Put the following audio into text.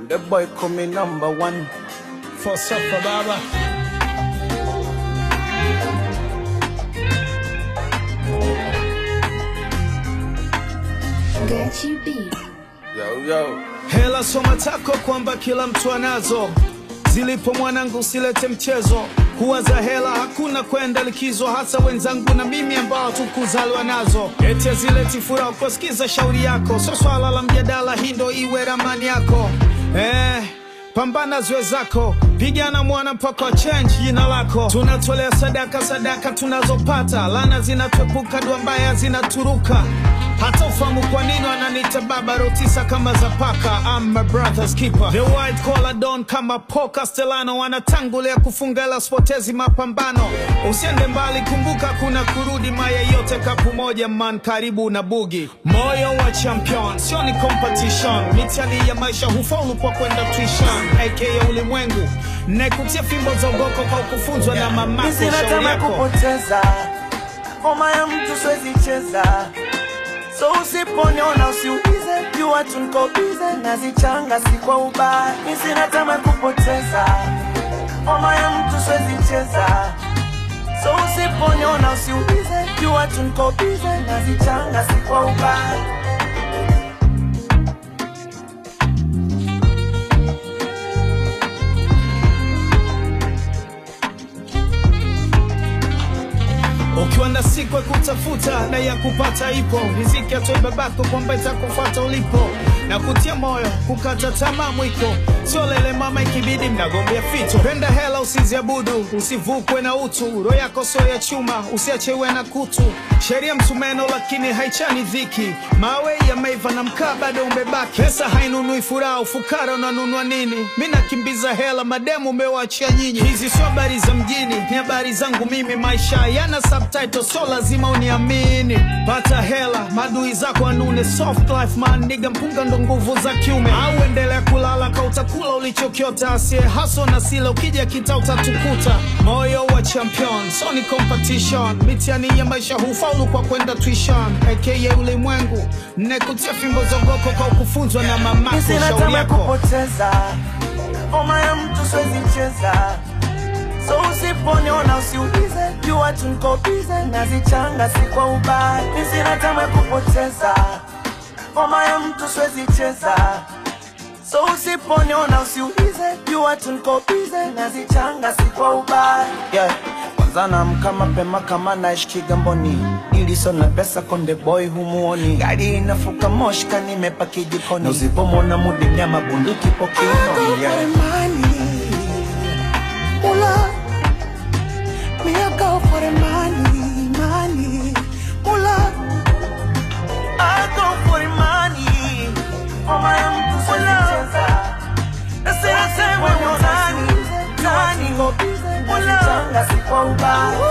The boy coming number one. Falsafa baba. Get you beat. Yo, yo. Hela soma tako kwamba kila mtu anazo, zilipo mwanangu usilete mchezo. Kuwaza hela hakuna kwenda likizo, hasa wenzangu na mimi ambao tukuzaliwa nazo. Eti zileti furaha kusikiza shauri yako, so swala la mjadala, hii ndo iwe ramani yako eh. Pambana zwe zako, pigana mwana mpaka change jina lako. Tunatolea sadaka, sadaka tunazopata, lana zinatwepuka, dua mbaya zinaturuka. Hata ufahamu kwa nini wananiita baba rotisa kama za paka. I'm my brother's keeper, the white collar don kama Paul Castellano, wanatangulia kufunga ila spotezi mapambano. Usiende mbali, kumbuka kuna kurudi, maya yote kapu moja, man karibu na bugi. Moyo wa champion sio ni competition, mitihani ya maisha hufaulu kwa kwenda tuition, aka ulimwengu naikutia fimbo za ugoko kwa kufunzwa na mamako Mi sina shauri tamaa yako kupoteza ngoma ya mtu siwezi cheza, so usiponiona usiulize, jua tu niko bize, nazichanga si kwa ubaya. Mi sina tamaa kupoteza ngoma ya mtu siwezi cheza, so usiponiona usiulize, jua tu niko bize, nazichanga si kwa ubaya. ukiwa na siku ya kutafuta na ya kupata ipo riziki atoe babako kwamba itakufuata ulipo na kutia moyo kukata tamaa mwiko sio lele mama ikibidi mnagombea fito penda hela usiziabudu usivukwe na utu roho yako sio ya chuma usiachewe na kutu sheria msumeno lakini haichani dhiki mawe yameiva na mkaa bado umebaki pesa hainunui furaha ufukara unanunua nini mi nakimbiza hela mademu umewachia nyinyi hizi sio habari za mjini ni habari zangu mimi maisha yana subtitle so lazima uniamini pata hela madui zako anune soft life man niga mpunga ndo nguvu za kiume au endelea kulala ka utakula ulichokiota asie haso na sila ukija kita utatukuta moyo wa champion so ni competition mitihani ya maisha hufaulu kwa kwenda tuition aka ulimwengu nekutia fimbo zogoko kwa kufunzwa na mamako Mi sina shauri tamaa yako kupoteza ngoma ya mtu siwezi cheza, so usiponiona usiulize, jua tu niko bize, nazichanga si kwa ubaya. Mi sina tamaa kupoteza ngoma ya mtu siwezi cheza, so usiponiona usiulize, jua tu niko bize, nazichanga si kwa ubaya. Yeah. Kwanza naamka mapema kama naishi Kigamboni, iliso na pesa konde boy humuoni, gari inafuka moshka nimepaki jikoni, na usipomwona mudi nyama bunduki pokiunoni yeah. I go for the money. Ngoma ya mtu siwezi cheza, nasema sema wewe nani, nani, nazichanga si kwa ubaya.